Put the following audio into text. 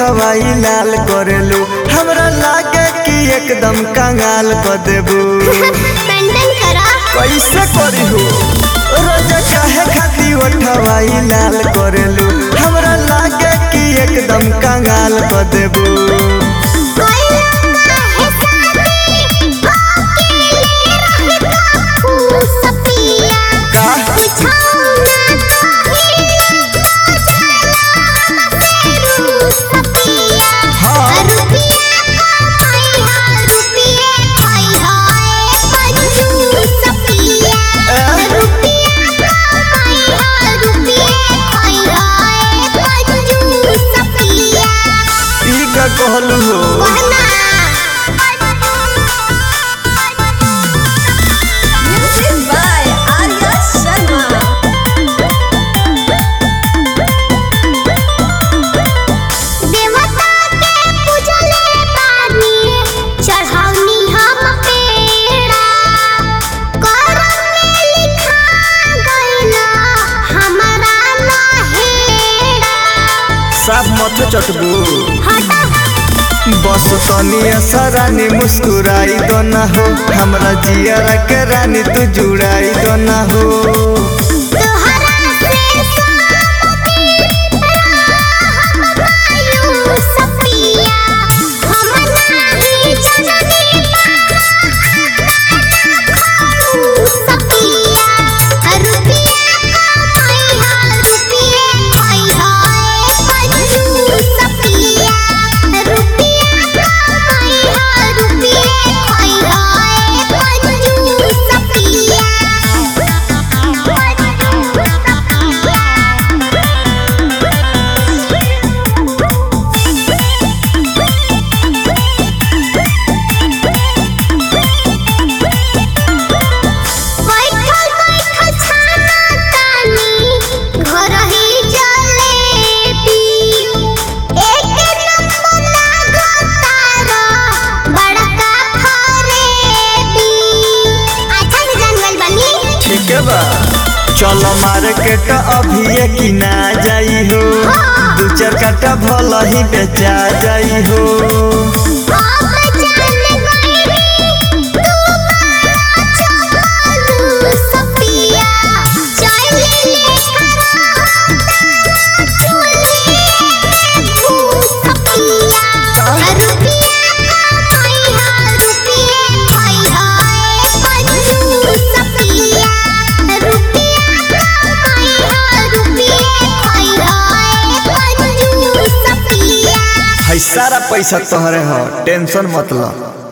उठवाई लाल करेलू हमरा लागे कि एकदम कंगाल कर देबू पेंडन करा कैसे करी हो रोज काहे खाती उठवाई लाल करेलू हमरा लागे कि एकदम कंगाल कर देबू ई का कहलू हो Music by Arya Sharma. देवता के पूजले बानी चढ़ावनी हम पेड़ा करम में लिखा गइला हमरा नहेड़ा साफ मत चटबू हटा बस तनी रानी मुस्कुराई दो ना हो हमरा जिया के रानी तू जुड़ाई दो ना हो तोहरा से सामने हम पायु सपिया हम नाही जननी खाऊ सपिया रुपिया कमाई हा रुपिया खाई हा पंजू सपिया रुपिया कमाई हा रुपिया खाई हा पंजू सपिया बैठल बैठल छाना तानी घर ही जलेबी एक नंबर लागतारा बड़का फरेबी अच्छा से जानवल बनी ठीक है बा चलो मार्केट अभी कि ना जाई हो दू चार काटा भल ही बेचा जाई हो अब जान गईली तू बड़ा चालू सपिया चल ले करा चुली भू सपिया रुपिया कमाई हा रुपिया खाई हा पंजू सपिया रुपिया कमाई हा रुपिया खाई हा पंजू सपिया है सारा पैसा तोहरे हो टेंशन मत लो